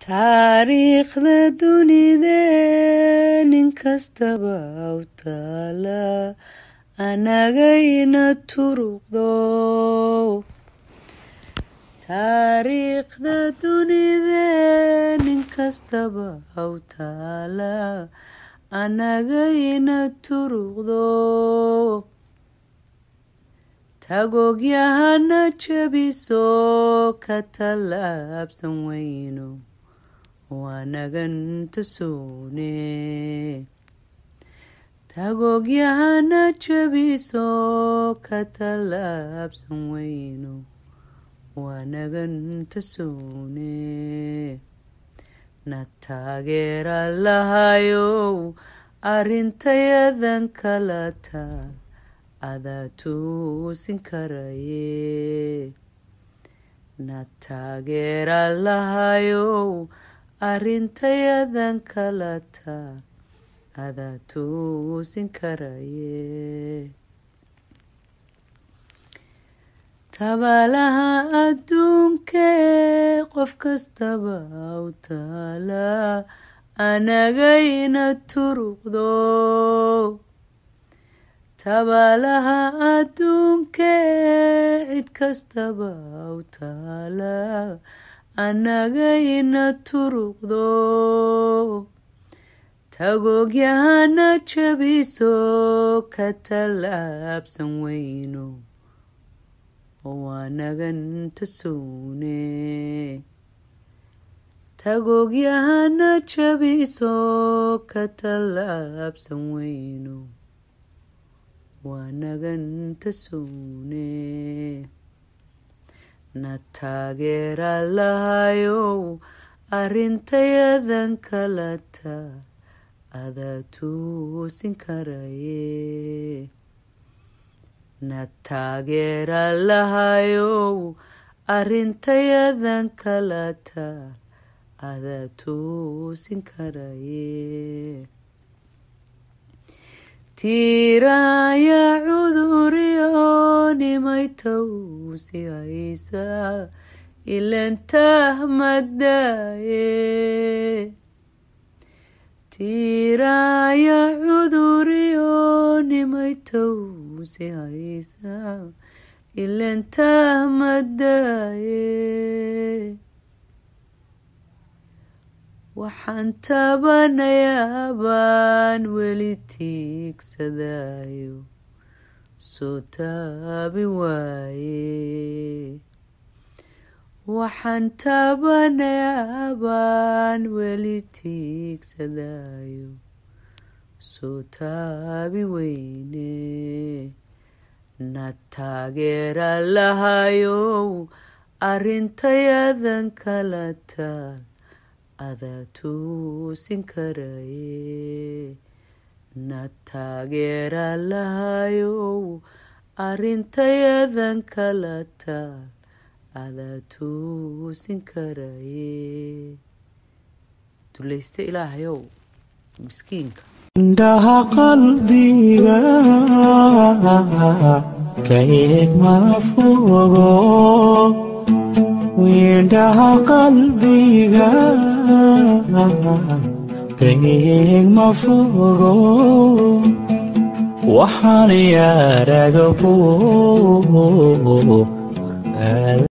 taariikhda dunidee nin kastaba u taala anagayna turuqdo taariikhda dunidee nin kastaba u taala anagayna turuqdo tagogyahana jabiso ka tallaabsan weyno waanagan tusuune tagogyahana jabiso ka tallaabsan weyno waanagan tusuune na taageera lahayow arrintayadan kala taal adaa tuusin karaye na taageera lahayow arrintayadan kala taal adaa tuusin karaye tabaalaha adduunkee qof kastaba u taala anagayna turuqdo tabaalaha adduunkee cid kastaba u taala anagayna turuqdo tagogyahana jabiso ka tallaabsan weyno waanagan tasuune tagogyahana jabiso ka tallaabsan weyno waanagan tasuune na taageera lahayow arrintayadan kala taal adaa tuusin karaye na taageera lahayow arrintayadan kala taal adaa tuusin karaye tiiraaya cuduriyo nimay tawsi haysa ilantah madaaye tiiraaya cuduriyo nimay tawsi haysa ilantah madaaye waxaan taabanayaa baan weli tiigsadayo soo taabi waaye waxaan taabanayaa baan weli tiigsadayo soo taabi weyne na taageera lahayow arrintayadan kala taal adaa tuusin karaye na taageera lahayow arrintayadan kala taal adaa tuusin karaye dulayste ilaahayow miskiinka indhaha qalbiga ka eeg ma fogo indhaha qalbiga ka eeg ma fogo waxaan yaaraga